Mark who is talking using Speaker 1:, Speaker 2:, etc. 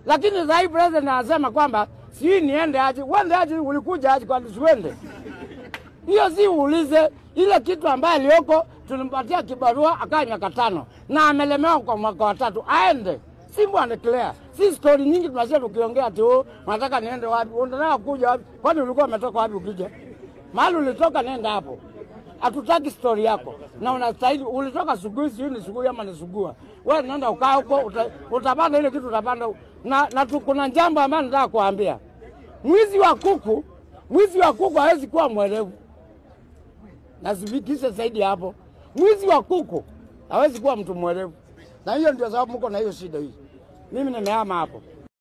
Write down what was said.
Speaker 1: lakini sahii president anasema kwamba sijui niende aje. Uende aje? Ulikuja aje? Kwani siwende? Hiyo si uulize ile kitu ambaye aliyoko, tulimpatia kibarua akaa miaka tano na amelemewa kwa mwaka wa tatu, aende Simbu aneclear. Si stori nyingi tunasikia tukiongea ati oh, unataka niende wapi? Unataka kuja wapi? Kwani ulikuwa umetoka wapi ukija? Mahali ulitoka nenda hapo. Hatutaki stori yako. Na unastahili ulitoka Sugui, sijui ni Sugui ama ni Sugua. Wewe nenda ukaa huko uta, utapanda ile kitu utapanda. Na, na tu, kuna jambo ambalo nataka kuambia. Mwizi wa kuku, mwizi wa kuku hawezi kuwa mwerevu. Nazifikishe zaidi hapo. Mwizi wa kuku hawezi kuwa mtu mwerevu, na hiyo ndio sababu mko na hiyo shida hii. Mimi nimehama hapo.